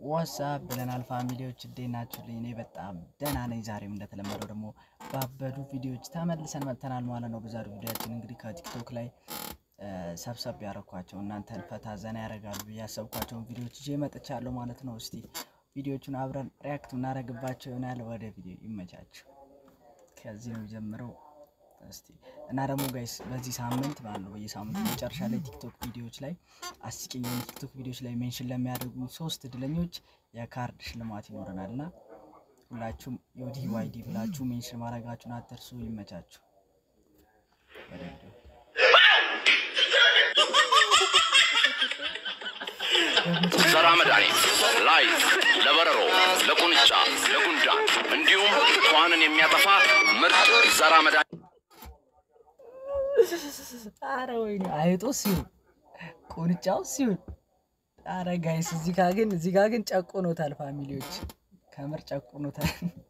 ዋትሳፕ ብለናል ፋሚሊዎች፣ እንዴት ናችሁልኝ? እኔ በጣም ደህና ነኝ። ዛሬም እንደተለመደው ደግሞ ባበዱ ቪዲዮዎች ተመልሰን መጥተናል ማለት ነው። በዛሬው ቪዲዮችን እንግዲህ ከቲክቶክ ላይ ሰብሰብ ያደረኳቸው እናንተን ፈታ ዘና ያደርጋሉ ብዬ ያሰብኳቸውን ቪዲዮዎች ይዤ መጥቻለሁ ማለት ነው። እስቲ ቪዲዮቹን አብረን ሪያክት እናደርግባቸው ይሆናል። ወደ ቪዲዮ ይመቻችሁ። ከዚህ ነው ጀምረው እስቲ እና ደግሞ ጋይስ በዚህ ሳምንት ማለት ነው በየሳምንቱ መጨረሻ ላይ ቲክቶክ ቪዲዮዎች ላይ አስቂኝ የሆኑ ቲክቶክ ቪዲዮዎች ላይ ሜንሽን ለሚያደርጉ ሶስት እድለኞች የካርድ ሽልማት ይኖረናል እና ሁላችሁም ዮዲ ዋይዲ ብላችሁ ሜንሽን ማድረጋችሁን አትርሱ። ይመቻችሁ። ወደ ቪዲዮ ዘራ መድኃኒት ላይፍ ለበረሮ፣ ለቁንጫ፣ ለጉንዳን እንዲሁም ትኋንን የሚያጠፋ ምርጥ ዘራ መድኃኒት አረ ወይኔ አይጦ ሲሆን ቁንጫው ሲሆን አረ ጋይስ እዚህ ጋ ግን እዚህ ጋ ግን ጨቁኖታል። ፋሚሊዎች ከምር ጨቁኖታል።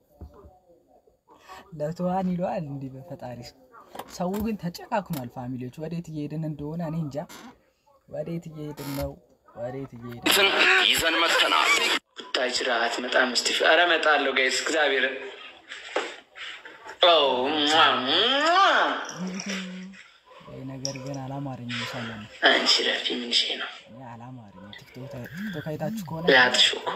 ለትኋን ይለዋል እንዲህ በፈጣሪ ሰው ግን ተጨካክኗል። ፋሚሊዎች ወዴት እየሄድን እንደሆነ እኔ እንጃ። ወዴት እየሄድን ነው? ወዴት እየሄድን ትን ይዘን መጥተናል። ታጅራ አትመጣም? እስቲ ኧረ እመጣለሁ ጋይስ እግዚአብሔርን ይህ ነገር ግን አላማረኝም። ሰሞኑ አንቺ ረፊ ምንሽ ነው እኔ አላማረኝም። ቲክቶክ ቲክቶክ አይታችሁ ከሆነ ያትሹ እኮ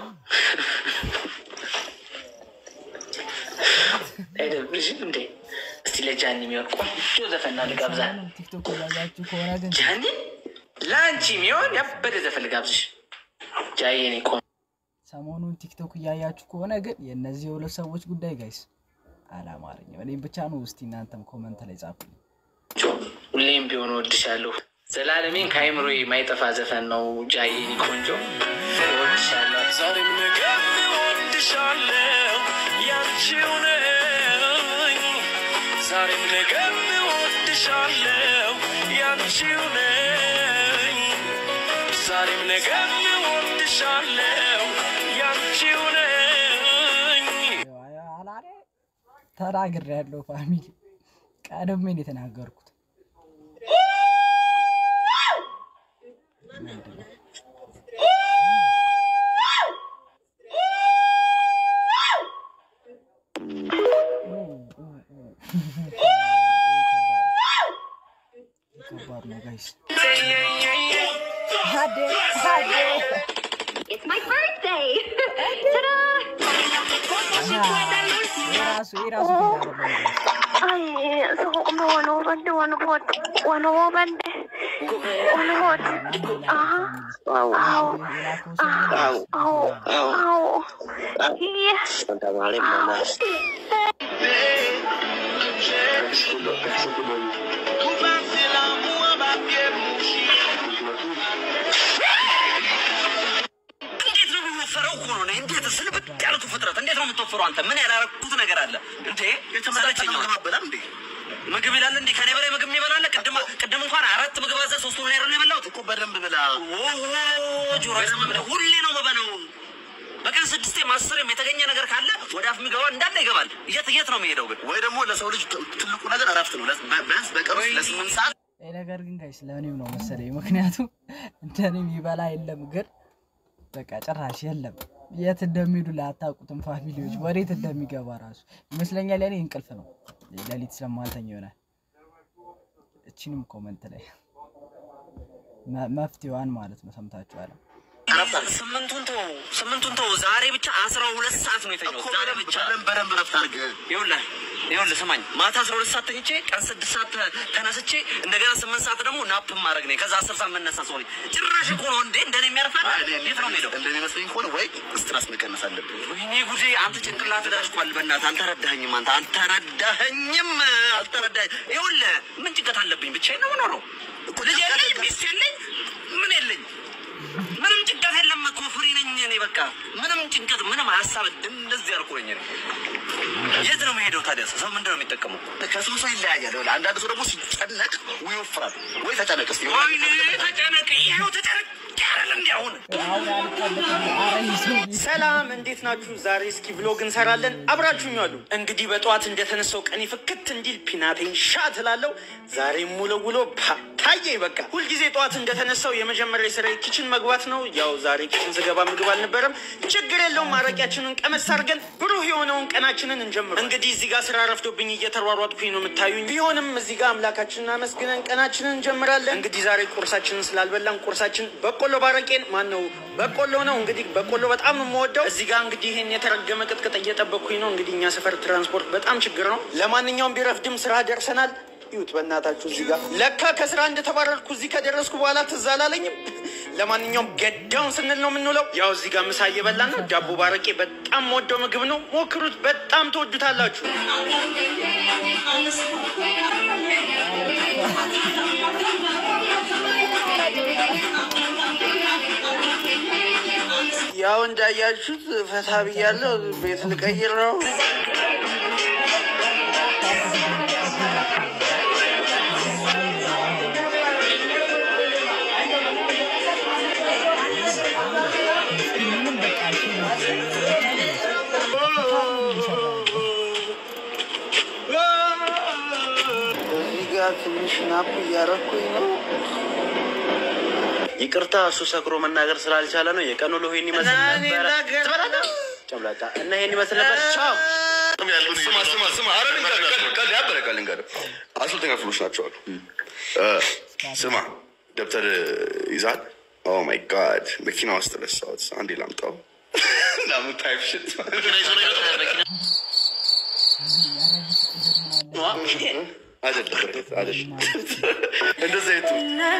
አይደብርሽም እንዴ? እስቲ ለጃኒ የሚሆን ቆንጆ ዘፈና ልጋብዛ። ሰሞኑን ቲክቶክ እያያችሁ ከሆነ ግን ጃኒ ለአንቺ የሚሆን ያበደ ዘፈን ልጋብዝሽ። ጃዬ እኔ ቆንጆ ሰሞኑን ቲክቶክ እያያችሁ ከሆነ ግን የእነዚህ የሁለት ሰዎች ጉዳይ ጋይስ አላማረኝም። እኔም ብቻ ነው። እስቲ እናንተም ኮመንት ላይ ጻፉልኝ። ሁሌም ቢሆን እወድሻለሁ። ዘላለሜን ከአይምሮ የማይጠፋ ዘፈን ነው። ጃዬ እኔ ቆንጆ እወድሻለሁ። ዛሬም ነገም እወድሻለሁ ያንቺው ነኝ። ዛሬም ነገም እወድሻለሁ ያንቺው ነኝ። ዛሬም ነገም እወድሻለሁ ያንቺው ነኝ። አላሬ ተናግሬ ያለው ፋሚሊ ቀድሜ ነው የተናገርኩት። ምንድን ነው? ከባድ ነው ጋይስ። It's my birthday! Ta-da! የራሱ የራሱ ፊት አይደለም ጋይስ። Ay, suko ko may wano bande, wano bot. Wano mo bande. Wano bot. Aha. Ow. የላከው ሰው ግን Ow. Ow. Yeah. እንዴት ነው የሚወፈረው? እኮ ነው እንዴት ስልብት ያሉት ፍጥረት እንዴት ነው የምትወፍረው? አንተ ምን ያላረኩት ነገር አለ እንዴ? የተመለቸኝ ነው እንዴ? ምግብ ይላል እንዴ? ከኔ በላይ ምግብ የሚበላለ? ቅድም ቅድም እንኳን አራት ምግብ አዘ ሶስቱ ነው ያረን የበላሁት እኮ በደንብ ብላ። ጆሮ ሁሌ ነው የምበለው። በቀን ስድስቴም አስርም የተገኘ ነገር ካለ ወደ አፍ የሚገባ እንዳለ ይገባል። የት የት ነው የሚሄደው ግን? ወይ ደግሞ ለሰው ልጅ ትልቁ ነገር እረፍት ነው። ቢያንስ በቀን ውስጥ ለስምንት ሰዓት ይህ ነገር ግን ጋይስ ለእኔም ነው መሰለኝ። ምክንያቱም እንደኔም ይበላ የለም ግን በቃ ጭራሽ የለም። የት እንደሚሄዱ ላታውቁትም ፋሚሊዎች፣ ወዴት እንደሚገባ ራሱ ይመስለኛል። ለእኔ እንቅልፍ ነው ሌሊት ስለማልተኛ ይሆናል። እችንም ኮመንት ላይ መ- መፍትሄዋን ማለት ነው ሰምታችኋል። ስምንቱን ተው ስምንቱን ተው። ዛሬ ብቻ አስራ ሁለት ሰዓት ነው የተኛው። ዛሬ ብቻ በደንብ በደንብ እረፍት አድርግ። ይኸውልህ ይኸውልህ ስማኝ፣ ማታ አስራ ሁለት ሰዓት ተኝቼ ቀን ስድስት ሰዓት ተ- ተነስቼ እንደገና ስምንት ሰዓት ደግሞ ናፕ ማድረግ ነኝ። ከዛ አስር ሰዓት መነሳ ሰው ነኝ። ጭራሽ እኮ ነው እንዴ እንደኔ የሚያርፋል። የት ነው የምሄደው? እንደሚመስለኝ ከሆነ ወይ ስትራስ መቀነስ አለብን። ወይኔ ጉዴ! አንተ ጭንቅላት ዳሽኳል። በእናትህ አልተረዳኸኝም። አንተ አልተረዳኸኝም፣ አልተረዳኸኝ። ይኸውልህ ምን ጭንቀት አለብኝ? ብቻዬን ነው የምኖረው። ልጅ የለኝ፣ ሚስት የለኝ፣ ምን የለኝ። ምንም ጭንቀት የለም እኮ ፍሪ ነኝ እኔ። በቃ ምንም ጭንቀት፣ ምንም ሀሳብ እንደዚህ አልኩኝ እኔ። የት ነው የምሄደው ታዲያ? ሰው ምንድን ነው የሚጠቀመው? ከሰው ሰው ይለያያል። ይኸውልህ አንዳንድ ሰው ደግሞ ሲጨነቅ ወይ ይወፍራል ወይ ተጨነቅ እስኪ ወይኔ ተጨነቅ፣ ይኸው ተጨነቅ ያረል እንዲ አሁን ሰላም እንዴት ናችሁ? ዛሬ እስኪ ብሎግ እንሰራለን። አብራችሁኝ አሉ። እንግዲህ በጠዋት እንደተነሳው ቀኔ ፍክት እንዲል ፒናቴን ሻ ትላለው። ዛሬ ሙሉ ውሎ ፓ ታየኝ። በቃ ሁልጊዜ ጠዋት እንደተነሳው የመጀመሪያ ስራ ኪችን መግባት ነው። ያው ዛሬ ኪችን ስገባ ምግብ አልነበረም። ችግር የለውም። ማረቂያችንን ቀመስ አድርገን ብሩህ የሆነውን ቀናችንን እንጀምር። እንግዲህ እዚህ ጋር ስራ ረፍዶብኝ እየተሯሯጥኩኝ ነው የምታዩኝ። ቢሆንም እዚህ ጋር አምላካችንን አመስግነን ቀናችንን እንጀምራለን። እንግዲህ ዛሬ ቁርሳችንን ስላልበላን ቁርሳችን በቆሎ ባረቄን ማን ነው በቆሎ ነው። እንግዲህ በቆሎ በጣም ነው የምወደው። እዚህ ጋር እንግዲህ ይህን የተረገመ ቅጥቅጥ እየጠበቅኩኝ ነው። እንግዲህ እኛ ሰፈር ትራንስፖርት በጣም ችግር ነው። ለማንኛውም ቢረፍድም ስራ ደርሰናል። ይሁት በእናታችሁ እዚህ ጋር ለካ ከስራ እንደተባረርኩ እዚህ ከደረስኩ በኋላ ትዝ አላለኝም። ለማንኛውም ገዳውን ስንል ነው የምንውለው። ያው እዚህ ጋር ምሳ እየበላን ነው። ዳቦ ባረቄ በጣም ወደው ምግብ ነው። ሞክሩት፣ በጣም ትወዱታላችሁ። ያው እንዳያችሁት ፈታ ብያለሁ። ቤት ልቀይር ነው። እዚህ ጋር ትንሽ ናፕ እያረኩኝ ነው። ይቅርታ እሱ ሰክሮ መናገር ስላልቻለ ነው። የቀኑ ውሎ ይሄን ይመስል ነበረ። ትበላለህ? ጨምላቃ እና ይሄን ይመስል ነበር። ቻው። ስማ ስማ ስማ፣ ኧረ ልንገርህ፣ ቀልድ ቀልድ ያበረ ቀልድ ልንገርህ። አሰልጣኝ ክፍሎች ናቸው አሉ። እ፣ ስማ ደብተር ይዛል። ኦ ማይ ጋድ መኪና ውስጥ ረሳሁት። አንዴ ላምጣው። ናሙ ታይፕ ሽት አይደለም አይደለም፣ እንደዛ የቱ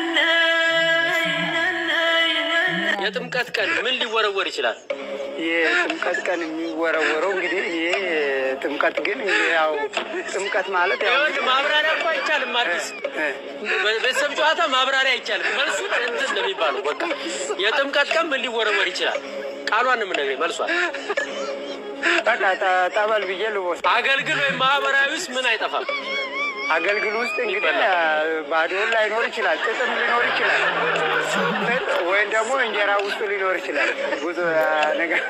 የጥምቀት ቀን ምን ሊወረወር ይችላል? የጥምቀት ቀን የሚወረወረው እንግዲህ ይሄ ጥምቀት ግን ያው ጥምቀት ማለት ያው ይኸውልህ ማብራሪያ እኮ አይቻልም። አዲስ ቤተሰብ ጨዋታ ማብራሪያ አይቻልም። መልሱ እንትን ነው የሚባለው። በቃ የጥምቀት ቀን ምን ሊወረወር ይችላል? ቃሏን ነው የምነግርህ። መልሷል በቃ ጠ- ጠበል ብዬ ልቦስ አገልግል ወይም ማህበራዊ ውስጥ ምን አይጠፋም? አገልግል ውስጥ እንግዲህ ባዶን ላይኖር ይችላል፣ ጥጥም ሊኖር ይችላል፣ ጥጥ ወይም ደግሞ እንጀራ ውስጡ ሊኖር ይችላል። ብዙ አ, ነገር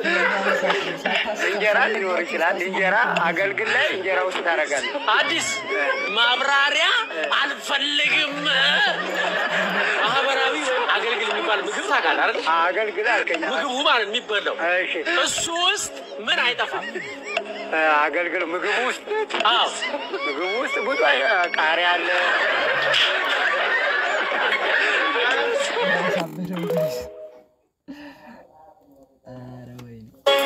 እንጀራ ሊኖር ይችላል። እንጀራ አገልግል ላይ እንጀራ ውስጥ ታደርጋለህ። አዲስ ማብራሪያ አልፈልግም። ማህበራዊ ወይም አገልግል የሚባል ምግብ ታውቃለህ አይደል? አገልግል አልከኝ። ምግቡ ማለት የሚበላው እሺ እሱ ውስጥ ምን አይጠፋም? አ, አገልግል ምግቡ ውስጥ አዎ ምግቡ ውስጥ ብዙ አይ- ቃሪያ አለ፣ ያሳበደው ጋይስ። ኧረ ወይኔ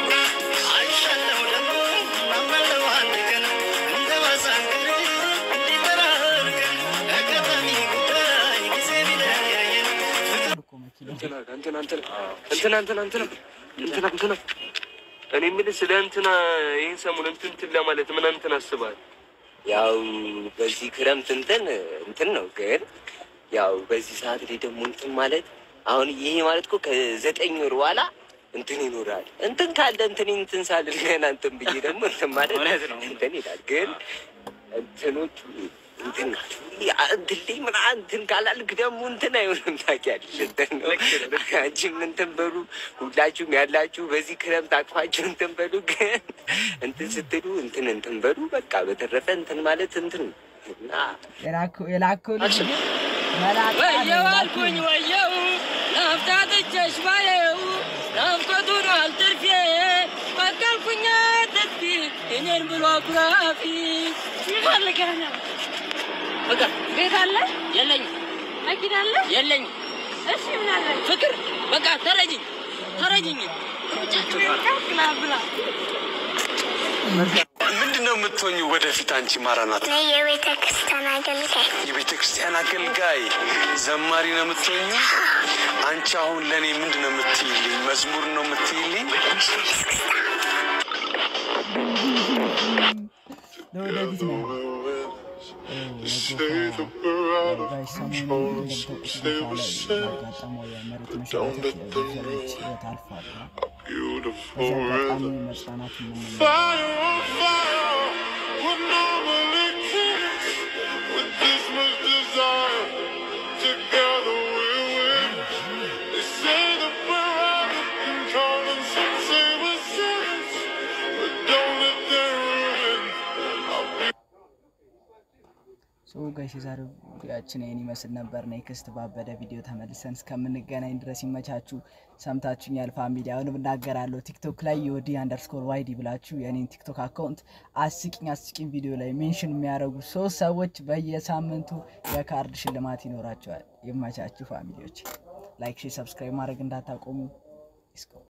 እኮ መኪናው እንትና እንትና እንትና እንትና እንትና እንትና እንትና እኔ የምልህ ስለ እንትና ይህን ሰሞን እንትን እንትን ለማለት ምን እንትን አስበሃል? ያው በዚህ ክረምት እንትን እንትን ነው ግን ያው በዚህ ሰዓት ላይ ደግሞ እንትን ማለት አሁን ይሄ ማለት እኮ ከዘጠኝ ወር በኋላ እንትን ይኖራል። እንትን ካለ እንትን እንትን ሳልል ገና እንትን ብዬ ደግሞ እንትን ማለት እንትን ይላል። ግን እንትኖቹ እንትን ናቸው። ያ እንትን ላይ ምናምን እንትን ካላልክ ደግሞ እንትን አይሆንም። ታውቂያለሽ እንትን ነው። አንቺም እንትን በሉ ሁላችሁም ያላችሁ በዚህ ክረምት አቅፋችሁ እንትን በሉ። ግን እንትን ስትሉ እንትን እንትን በሉ። በቃ በተረፈ እንትን ማለት እንትን ነው እና የላከው የላከው ልጅ ግን መላጣ ነው ወየው የላከው አልኩኝ ወየው ናፍጣጥቼሽ ባየው ናፍቆቱ ነው አልትርፌ በቀልኩኛ ጥፊ እኔን ብሎ አኩራፊ ፈልገህ ነው? በቃ ቤት አለ? የለኝም መኪና አለ? የለኝም እሺ ምን አለ? ፍቅር በቃ ተረጅኝ ተረጅኝ ብላ ብላ ምንድን ነው የምትሆኙ ወደፊት? አንቺ ማራናት እኔ የቤተ ክርስቲያን አገልጋይ የቤተ ክርስቲያን አገልጋይ ዘማሪ ነው የምትሆኙ? አንቺ አሁን ለእኔ ምንድን ነው የምትይልኝ? መዝሙር ነው የምትይልኝ? ለወደፊት ነው ጋይስ ሰሞኑን እንደምታውቁት ቦታው ላይ ያጋጠመው የመሬት መንሸራተት የብዙ ሰዎች ህይወት አልፏል እና በዚህ አጋጣሚ መጽናናት የምንመኘው ሶ ጋይስ የዛሬው ቪዲዮአችን ይህን ይመስል ነበር። ኔክስት ባበደ ቪዲዮ ተመልሰን እስከምንገናኝ ድረስ ይመቻችሁ። ሰምታችሁኛል ፋሚሊ። አሁንም እናገራለሁ ቲክቶክ ላይ የወዲ አንደርስኮር ዋይዲ ብላችሁ የኔን ቲክቶክ አካውንት አስቂኝ አስቂኝ ቪዲዮ ላይ ሜንሽን የሚያደርጉ ሶስት ሰዎች በየሳምንቱ የካርድ ሽልማት ይኖራቸዋል። ይመቻችሁ ፋሚሊዎች። ላይክ፣ ሼር፣ ሰብስክራይብ ማድረግ እንዳታቆሙ።